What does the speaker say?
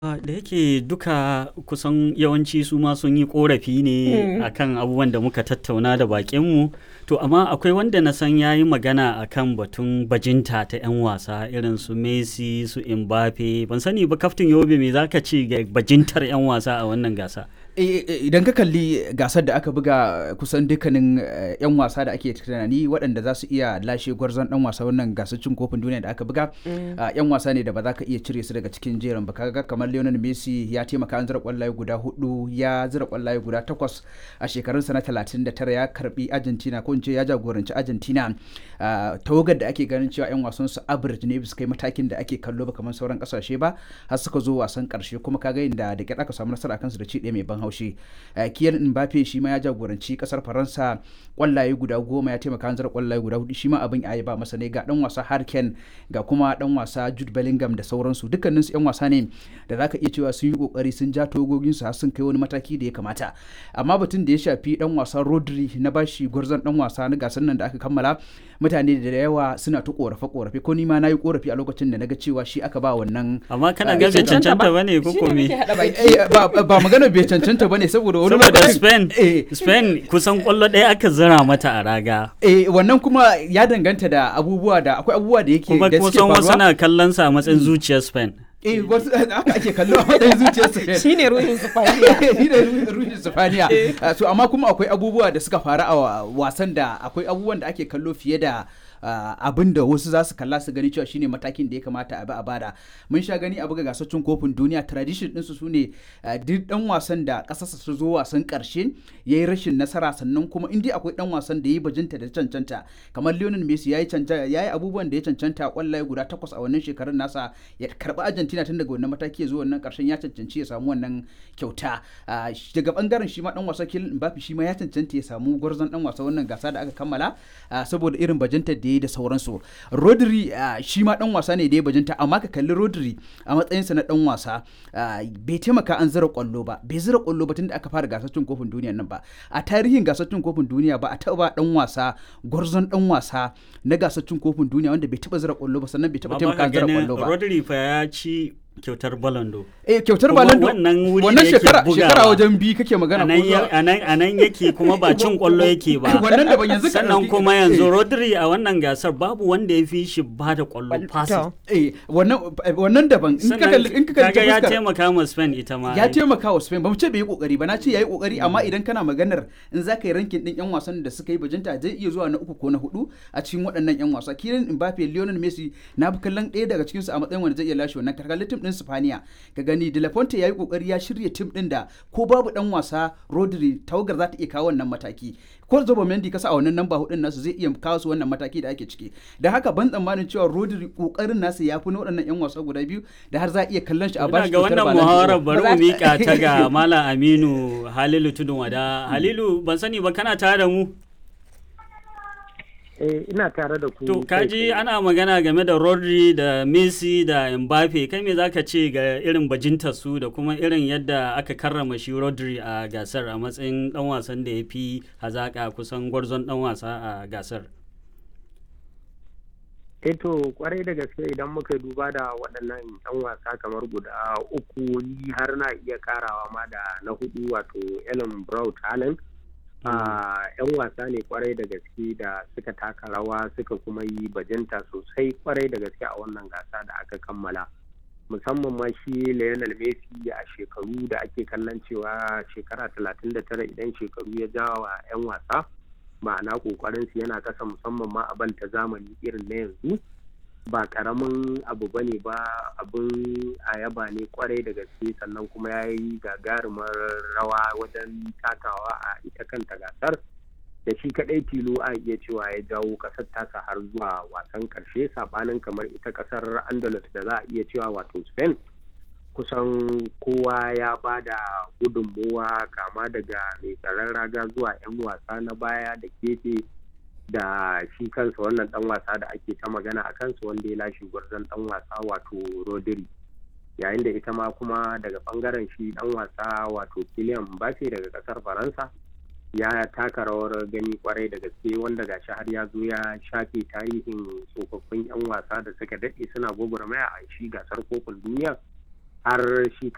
Ah, da yake duka kusan yawanci su ma sun yi korafi ne akan abubuwan da muka tattauna da bakinmu to amma akwai wanda na san ya yi magana akan batun bajinta ta 'yan wasa irin su messi su mbappe ban sani ba kaftin yobe me zaka ce ga bajintar 'yan wasa a wannan gasa idan ka kalli gasar da aka buga kusan dukkanin 'yan wasa da ake tunani waɗanda za su iya lashe gwarzon dan wasa wannan gasar cin kofin duniya da aka buga 'yan wasa ne da ba za ka iya cire su daga cikin jerin ba kaga kamar Lionel Messi ya taimaka an zira kwallaye guda hudu ya zira kwallaye guda takwas a shekarunsa na 39 ya karbi Argentina ko in ce ya jagoranci Argentina tawagar da ake ganin cewa 'yan wasan su average ne bisa kai matakin da ake kallo ba kamar sauran kasashe ba har suka zo wasan karshe kuma kaga inda da kyar aka samu nasara kansu da ci ɗaya mai ban haushi Kylian Mbappe shi ma ya jagoranci kasar Faransa kwallaye guda goma ya taimaka an zira kwallaye guda hudu shi ma abin ya ba masa ne ga dan wasa Harken ga kuma dan wasa Jude Bellingham da sauransu dukkanin su 'yan wasa ne da zaka iya cewa sun yi kokari sun ja togogin su har sun kai wani mataki da ya kamata amma batun da ya shafi dan wasan Rodri na bashi gwarzon dan wasa na gasar nan da aka kammala mutane da yawa suna ta korafe korafe ko ni ma nayi korafi a lokacin da naga cewa shi aka ba wannan amma kana ga bai cancanta bane ko ko me ba magana bai cancanta bane saboda wani saboda Spain Spain kusan kwallo ɗaya aka zira mata a raga eh wannan kuma ya danganta da abubuwa da akwai abubuwa da yake kuma da suke kusan wasu faruwa na kallon sa a matsayin zuciyar Spain eh wasu haka ake kallo a matsayin zuciyarsa shine ruhin sufaniya ni da ruhin sifaniya so amma kuma akwai abubuwa da suka faru a wasan da akwai abubuwan da ake kallo fiye da abin da wasu za su kalla su gani cewa shine matakin da ya kamata a bi a bada mun sha gani a buga gasar cin kofin duniya tradition ɗinsu su ne duk dan wasan da ƙasarsa su zo wasan ƙarshe ya yi rashin nasara sannan kuma in dai akwai dan wasan da ya yi bajinta da cancanta kamar Lionel Messi ya yi abubuwan da ya cancanta kwallaye guda takwas a wannan shekarun nasa ya karɓi Argentina tun daga wannan mataki ya zo wannan ƙarshen ya cancanci ya samu wannan kyauta daga bangaren shi ma dan wasa Kylian Mbappe shi ma ya cancanta ya samu gwarzon dan wasa wannan gasa da aka kammala saboda irin bajintar da ya da sauransu rodri shi ma dan wasa ne da ya bajinta amma ka kalli rodri a matsayinsa na dan wasa bai taimaka an zira kwallo ba bai zira kwallo ba tunda aka fara gasar cin kofin duniya nan ba a tarihin gasar cin kofin duniya ba a taba dan wasa gwarzon dan wasa na gasar cin kofin duniya wanda bai taba zira kwallo ba sannan bai taba taimaka an zira kwallo ba Rodri fa ya ci kyautar balando eh kyautar balando wannan wuri wannan da yake shekara bugawa. shekara wajen bi kake magana ko zuwa a nan yake kuma ba cin kwallo yake ba wannan da ban yanzu ka sannan ɗauki- kuma eh, yanzu Rodri a wannan gasar babu wanda ya fi shi ba da kwallo fasi To. eh wannan wannan daban in ka kalli in ka kalli ta kaga ya fuskar- taimaka ma Spain ita ma ya ai. taimaka wa Spain ba mu ce bai yi kokari ba na ce yayi kokari amma idan kana maganar in za ka yi rankin din yan wasan da suka yi bajinta zai iya zuwa na uku ko na hudu a cikin waɗannan yan wasa Kylian Mbappe Lionel Messi na bi kallon ɗaya daga cikin su a matsayin wanda zai iya lashe wannan karkalin tim din Spaniya ka gani De La Ponte yayi kokari ya shirya tim din da ko babu dan wasa Rodri tawagar za ta iya kawo wannan mataki ko Zobo Mendy kasa a wannan namba hudun nasu zai iya kawo su wannan mataki da ake ciki da haka ban tsammanin cewa Rodri kokarin nasa ya fi na waɗannan yan wasa guda biyu da har za a iya kallon shi a Ina bashi ga kyautar wannan Ballon d'Or. muhawarar bari Ba za- mu mika ta ga Malam Aminu Halilu Tudun Wada. Halilu ban sani ba kana tare da mu? Eh, ina tare da ku. To kai kaji tsaye. ana magana game da Rodri da Messi da Mbappe kai me zaka ce ga irin bajintar su da kuma irin yadda aka karrama shi Rodri a gasar a matsayin dan wasan da ya fi hazaka kusan gwarzon dan wasa a gasar. Eh to kwarai da gaske idan muka duba da waɗannan 'yan wasa kamar guda uku ni har na iya karawa ma da na hudu wato Ellen Brown Talent. Ah, 'yan wasa ne kwarai da gaske da suka taka rawa suka kuma yi bajinta sosai kwarai da gaske a wannan gasa da aka kammala. musamman ma shi Lionel Messi a shekaru da ake kallon cewa shekara 39 idan shekaru ya jawa 'yan wasa ma'ana kokarin su yana kasa musamman ma a banta zamani irin na yanzu ba karamin abu bane ba abin a yaba ne kwarai da gaske sannan kuma ya yi gagarumar rawa wajen takawa a ita kanta gasar da shi kadai tilo a iya cewa ya jawo kasar tasa har zuwa wasan karshe sabanin kamar ita kasar andalus da za a iya cewa wato spain kusan kowa ya ba da gudunmowa kama daga mai tsaron raga zuwa 'yan wasa na baya da kefe da shi kansa wannan dan wasa da ake ta magana a kansa wanda ya lashe gwarzon dan wasa wato rodri yayin da ita ma kuma daga bangaren shi dan wasa wato Kylian Mbappe daga kasar faransa ya taka rawar gani kwarai da gaske wanda gashi har ya zo ya shafe tarihin tsofaffin 'yan wasa da suka daɗe suna gwagwarmaya a shi gasar kofin duniya har shi